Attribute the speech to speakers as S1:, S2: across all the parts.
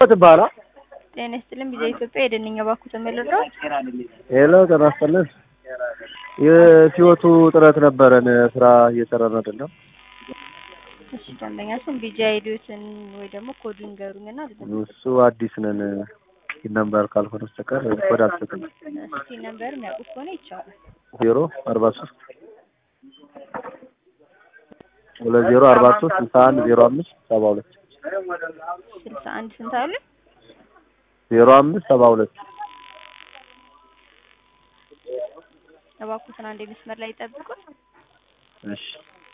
S1: ትባላ
S2: ጤና ይስጥልኝ። ቪዛ ኢትዮጵያ የደንኛ ባኩ ተመልረው
S1: ሄሎ ጤና ይስጥልኝ። የሲወቱ ጥረት ነበረን ስራ እየሰራን አይደለም።
S2: እሺ ደንበኛችን ቢጂ አይዲዎትን ወይ ደግሞ ኮዱን ንገሩኝና
S1: እሱ አዲስ ነን ነምበር ካልሆነ በስተቀር ኮድ አልሰጥም።
S2: እስቲ ነምበር የሚያውቁት ከሆነ ይቻላል።
S1: ዜሮ አርባ ሶስት ሁለት ዜሮ አርባ ሶስት ስልሳ አንድ ዜሮ አምስት ሰባ ሁለት
S2: ስልሳ አንድ ስንት አለ?
S1: ዜሮ አምስት ሰባ ሁለት
S2: እባክዎትን አንዴ መስመር ላይ ይጠብቁን።
S1: እሺ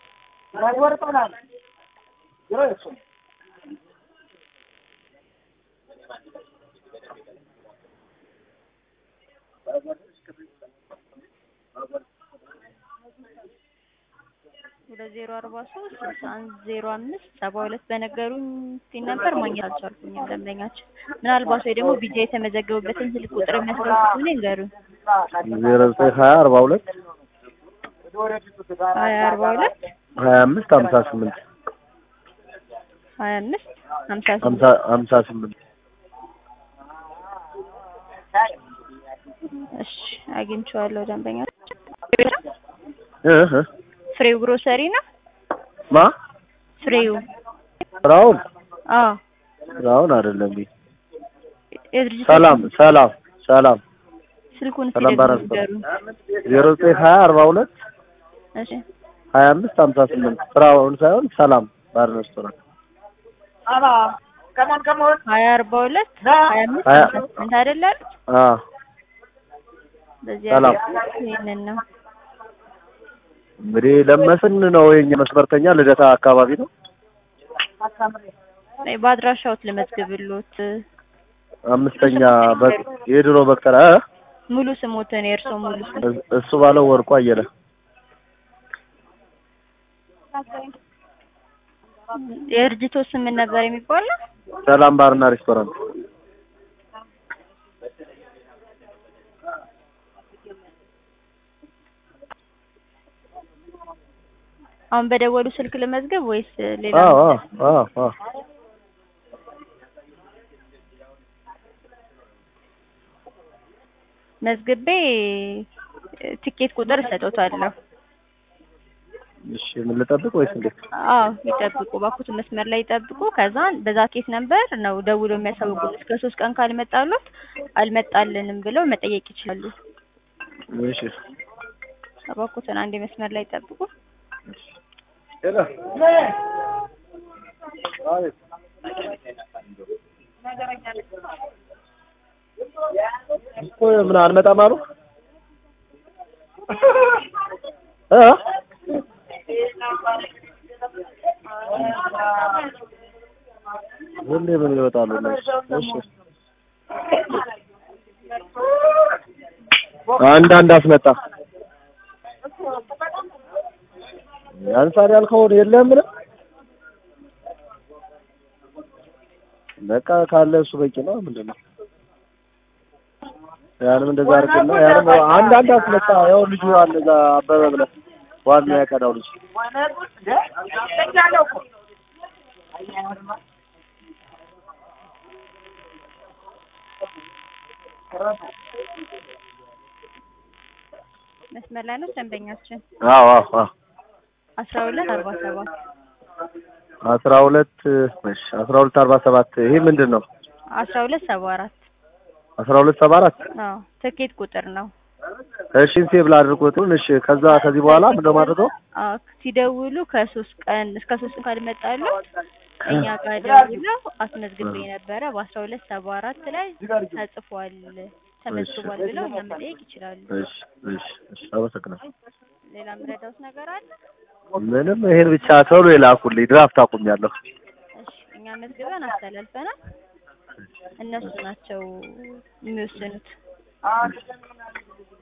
S2: ሁለት ዜሮ አርባ ሶስት ስልሳ አንድ ዜሮ አምስት ሰባ ሁለት በነገሩኝ ሲል ነበር ማግኘት አልቻልኩኝም። ደንበኛችን ምናልባት ወይ ደግሞ ቢጃ የተመዘገቡበትን ስልክ ቁጥር የሚያስታውሱ ከሆነ ይንገሩኝ።
S1: ዜሮ ዘጠኝ ሀያ አርባ ሁለት
S2: ሀያ አርባ ሁለት
S1: ሀያ አምስት ሀምሳ ስምንት
S2: ሀያ አምስት ሀምሳ ስምንት
S1: ሀምሳ ሀምሳ ስምንት
S2: እሺ አግኝቼዋለሁ። ደንበኛ
S1: እ እ
S2: ፍሬው ግሮሰሪ ነው።
S1: ማ
S2: ፍሬው
S1: ስራውን
S2: አዎ
S1: ስራውን አይደለም ይሄ
S2: የድርጅት
S1: ሰላም ሰላም ሰላም
S2: ስልኩን
S1: ሰላም
S2: ሲደግሙ
S1: ባራስ
S2: ንገሩኝ።
S1: ዜሮ ዘጠኝ ሀያ አርባ ሁለት
S2: እሺ
S1: ሀያ አምስት ሀምሳ ስምንት ስራውን ሳይሆን ሰላም ባር ሬስቶራንት
S2: ሀያ አርባ ሁለት ሀያ አምስት
S1: ሀያ-
S2: ሀምሳ ስምንት አይደል አሉት?
S1: አ
S2: በዚህ
S1: ሰላም።
S2: ያለው ይሄንን ነው።
S1: እንግዲህ ለመስን ነው የኛ መስመርተኛ ልደታ አካባቢ ነው።
S2: አይ በአድራሻዎት ልመዝግብሎት
S1: አምስተኛ በ- የድሮ በክተራ እ?
S2: ሙሉ ስሞትን የእርሶ ሙሉ ስም
S1: እስ- እሱ ባለው ወርቁ አየለ
S2: የድርጅቶ ስም ምን ነበር የሚባለው?
S1: ሰላም ባርና ሬስቶራንት
S2: አሁን በደወሉ ስልክ ልመዝገብ ወይስ ሌላ?
S1: አዎ አዎ አዎ አዎ
S2: መዝግቤ እ፣ ትኬት ቁጥር እሰጦታለሁ።
S1: እሺ ምን ልጠብቅ ወይስ እንዴት?
S2: አዎ ይጠብቁ፣ ባኩት መስመር ላይ ይጠብቁ። ከዛን በዛ ኬስ ነበር ነው ደውሎ የሚያሳውቁት። እስከ ሶስት ቀን ካልመጣሉት አልመጣልንም ብለው መጠየቅ ይችላሉ።
S1: እሺ
S2: ባኩትን አንዴ መስመር ላይ ይጠብቁ።
S1: ሄሎ አቤት እኮ ምን አልመጣም አሉ እ ሁሌ ምን ይወጣሉ እነሱ? እሺ አንዳንድ አስመጣ አንሳር ያልከውን የለም ምንም በቃ ካለ እሱ በቂ ነው። ምንድን ነው ያንም እንደዛ አድርግና ያንም አንዳንድ አስመጣ። ያው ልጁ አለ እዛ አበበ ብለህ ዋናው ያቀዳው ልጅ
S2: መስመር ላይ ነው ደንበኛችን።
S1: አዎ አዎ አዎ
S2: አስራ ሁለት አርባ ሰባት
S1: አስራ ሁለት እሺ አስራ ሁለት አርባ ሰባት ይሄ ምንድን ነው?
S2: አስራ ሁለት ሰባ አራት
S1: አስራ ሁለት ሰባ አራት
S2: አዎ ትኬት ቁጥር ነው።
S1: እሺ ሴቭ ላድርጎትን እሺ ከዛ ከዚህ በኋላ ምንድን ነው የማደርገው?
S2: አዎ ሲደውሉ ከሶስት ቀን እስከ ሶስት ቀን ካልመጣሉ እኛ ጋር ደውለው አስመዝግቤ ነበረ በአስራ ሁለት ሰባ አራት ላይ ተጽፏል ተመዝግቧል ብለው እኛ መጠየቅ ይችላሉ።
S1: እሺ እሺ እሺ አመሰግናለሁ።
S2: ሌላ የምረዳውት ነገር አለ?
S1: ምንም ይሄን ብቻ ቶሎ የላኩልኝ ድራፍት አቁሜያለሁ።
S2: እሺ እኛ መዝግበን አስተላልፈናል። እነሱ ናቸው የሚወስኑት።